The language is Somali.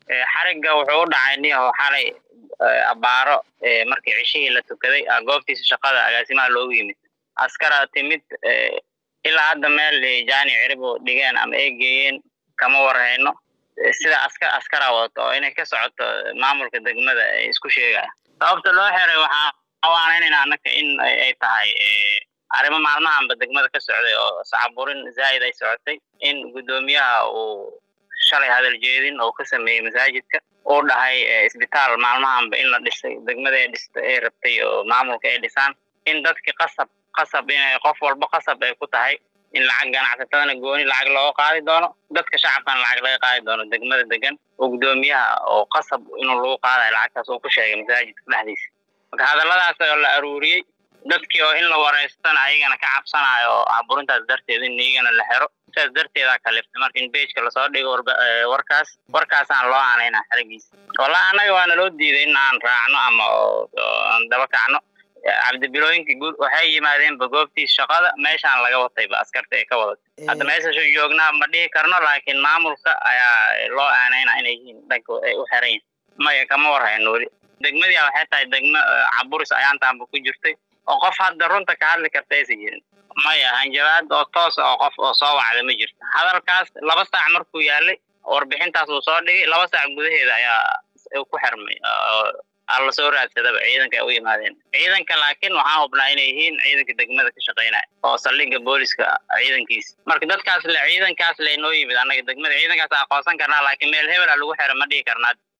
xarigga wuxuu u dhacay niyaho xalay abaaro markii cishihii la tukaday goobtiisa shaqada agaasimaha loogu yimid askara timid ilaa hadda meel jaani ciribo dhigeen ama ay geeyeen kama warhayno sida askar askara wadato oo inay ka socoto maamulka degmada ay isku sheegaya sababta loo xiray waxaa awaanaynayna annaka in ay tahay arrimo maalmahanba degmada ka socday oo sacaburin zaa'id ay socotay in guddoomiyaha uu shalay hadal jeedin oo ka sameeyey masaajidka uu dhahay isbitaal maalmahanba in la dhisay degmada ay dhistay ay rabtay oo maamulka ay dhisaan in dadki qasab qasab inay qof walba qasab ay ku tahay in lacag ganacsatadana gooni lacag looga qaadi doono dadka shacabkana lacag laga qaadi doono degmada degan oo guddoomiyaha oo qasab inuu lagu qaadayo lacagtaas uu ku sheegay masaajidka dhexdiisa marka hadalladaas oo la aruuriyey dadkii oo in la wareystana ayagana ka cabsanayo oo caburintaas darteed in iyagana la xero sidaas darteedaa kaliftay marka in bejka lasoo dhigo warkaas warkaasaan loo aanayna xerigiisa wallahi annaga waana loo diiday in aan raacno ama aan daba kacno cabdibilooyinka guud waxay yimaadeenba goobtiis shaqada meeshaan laga watayba askarta ay ka wadatay hadda meeshashu joognaa ma dhihi karno laakiin maamulka ayaa loo aanayna inay yihiin dhanka ay u xiran yihin maya kama warhayno weli degmadii waxay tahay degmo caburis ayaantaanba ku jirtay oo qof hadda runta ka hadli karta aysa jirin maya hanjabaad oo toos oo qof oo soo wacda ma jirto hadalkaas laba saac markuu yaalay warbixintaas uu soo dhigay laba saac gudaheeda ayaa ku xirmay alla soo raadsadaba ciidanka ay u yimaadeen ciidanka laakiin waxaan hubnaa inay yihiin ciidanka degmada ka shaqaynaya oo saldhigga booliska ciidankiisa marka dadkaas le ciidankaas le noo yimid annaga degmada ciidankaas aqoonsan karnaa laakiin meel hebela lagu xira ma dhihi karnaa